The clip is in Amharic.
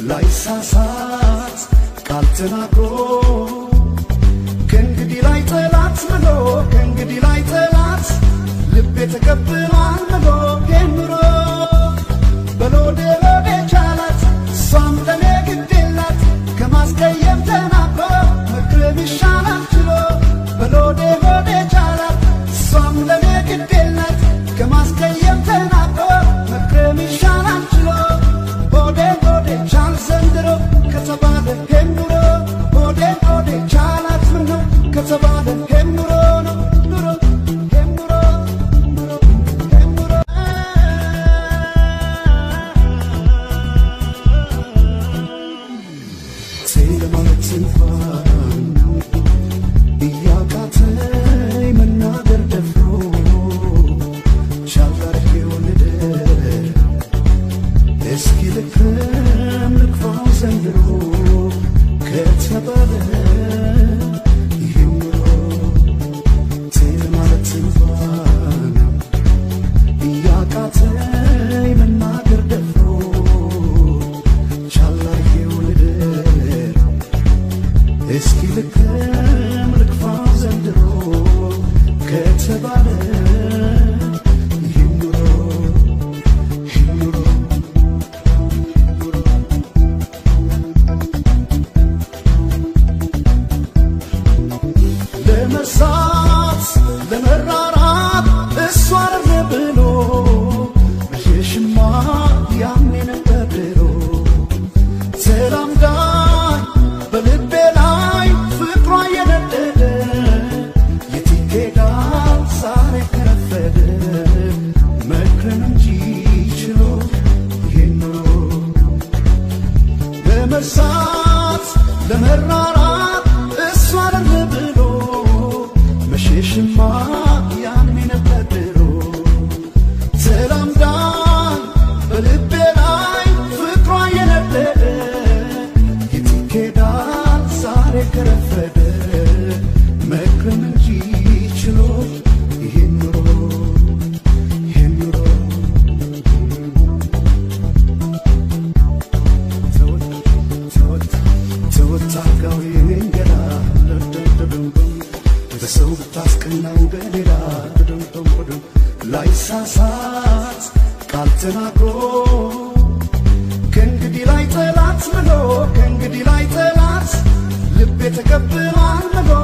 ላይሳሳት ቃል ተናግሮ ከእንግዲህ ላይ ጠላት ምሎ ከእንግዲህ ላይ ጠላት ልቤ ተቀብሏል ምሎ ኑሮ በሎዴ ሎዴ ቻላት እሷም ለኔ ግድ የላት ከማስቀየም ተናግሮ መቅረብ ይሻላል ችሎ በሎዴ ሎዴ ቻላት እሷም ለኔ ግድ የላት ከማስቀየም ተናግሮ መቅረብ ይሻላል ችሎ ሆዴ ሆዴ ቻል ዘንድሮ ከተባለ ኑሮ ሆዴ ሆዴ ቻላት ምን ነው ከተባለ ኑሮ ነው ኑሮ ኑሮ ኑሮ ኑሮ ስለማለት እንኳን እያቃተኝ መናገር ደፍሮ ሻጋር የወለደ እስኪ ልክረም ልክፋው ዘንድሮ ከተባለ ይህም ኑሮ ስለማለት እንኳን እያቃተኝ መናገር ደፍሮ ቻላርጌው ልደር እስኪ ልክረም ልክፋው ዘንድሮ ከተባለ ይህም ኑሮ ይህም ኑሮ ለመርሳት ለመራራት እሷ አረ ብሎ መሸሽማ ያኔ ነበር ድሮ ተላምዳኝ በልቤ ላይ ፍቅሯ የነደደ የት ይኬዳል ዛሬ ከረፈደ መክረን እንጂ ችሎ ይሄን ኑሮ ለመርሳት ለመራራት እሷ አለ ብሎ መሸሽማ ያኔ ነበር ድሮ ተላምዳኝ በልቤ ላይ ፍቅሯ የነደደ የት ይኬዳል ዛሬ ከረፈደ መክረን እንጂ ችሎ ይሄን ኑሮ ይሄን ኑሮ ተወጣጋው የኔንገላ በሰው ብታስቀናው በሌላ ላይሳሳት ቃል ተናግሮ ከእንግዲህ ላይ ጠላት ምሎ ከእንግዲህ ላይ ጠላት ልቤ ተቀብሏል ምሎ